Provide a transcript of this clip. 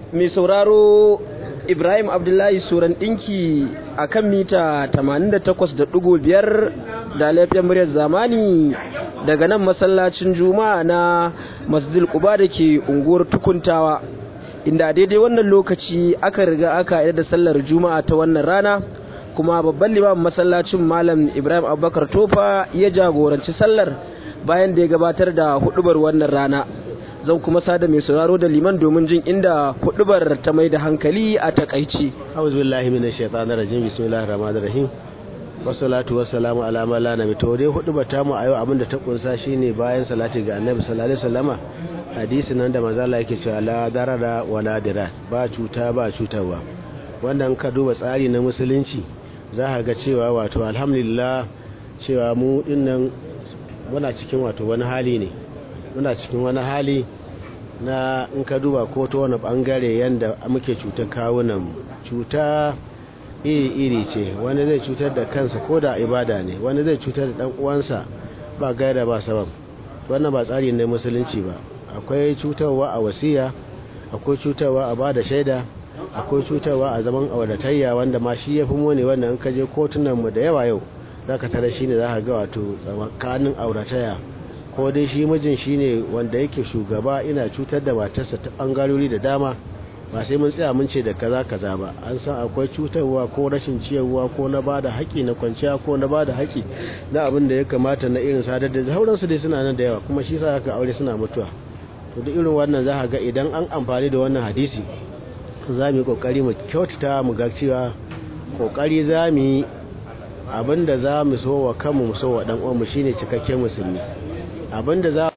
mai sauraro Ibrahim Abdullahi Suran ɗinki a kan mita 88.5 da laifin muryar zamani daga nan masallacin juma'a na masjidil quba da ke unguwar tukuntawa inda daidai wannan lokaci aka riga aka yi da sallar juma'a ta wannan rana kuma babban limamin masallacin malam ibrahim abubakar tofa ya jagoranci sallar bayan da ya gabatar da hudubar wannan rana zan kuma sada mai sauraro da liman domin jin inda hudubar ta mai da hankali a takaici auzu billahi minash shaitanir rajim bismillahir rahmanir rahim wassalatu wassalamu ala man la nabi to dai hudubar ta mu a yau abinda ta kunsa shine bayan salati ga annabi sallallahu alaihi wasallama hadisi nan da manzo Allah yake cewa la darara wala dira ba cuta ba cutarwa wannan ka duba tsari na musulunci za ka ga cewa wato alhamdulillah cewa mu dinnan muna cikin wato wani hali ne muna cikin wani hali na in ka duba ko ta wani bangare yadda muke cutar kawunan cuta iri-iri ce wani zai cutar da kansa ko da ibada ne wani zai cutar da dan uwansa ba gaira ba sabab wannan ba tsari ne musulunci ba akwai cutarwa a wasiya akwai cutarwa a bada shaida akwai cutarwa a zaman auratayya wanda ma shi ya fi mone wanda in ka je kotunan mu da yawa yau zaka tare shine za ka ga wato tsakanin auratayya ko dai shi mijin shine wanda yake shugaba ina cutar da matarsa ta bangarori da dama ba sai mun tsaya mun ce da kaza kaza ba an san akwai cutarwa ko rashin ciyarwa ko na bada haƙi na kwanciya ko na bada haƙi na abin da ya kamata na irin sadar da sauransu dai suna nan da yawa kuma shi sa haka aure suna mutuwa to duk irin wannan za ka ga idan an amfani da wannan hadisi za mu yi kokari mu kyautata mu ga cewa kokari za mu yi abinda za mu so wa kanmu mu so wa dan uwanmu shine cikakken musulmi abinda za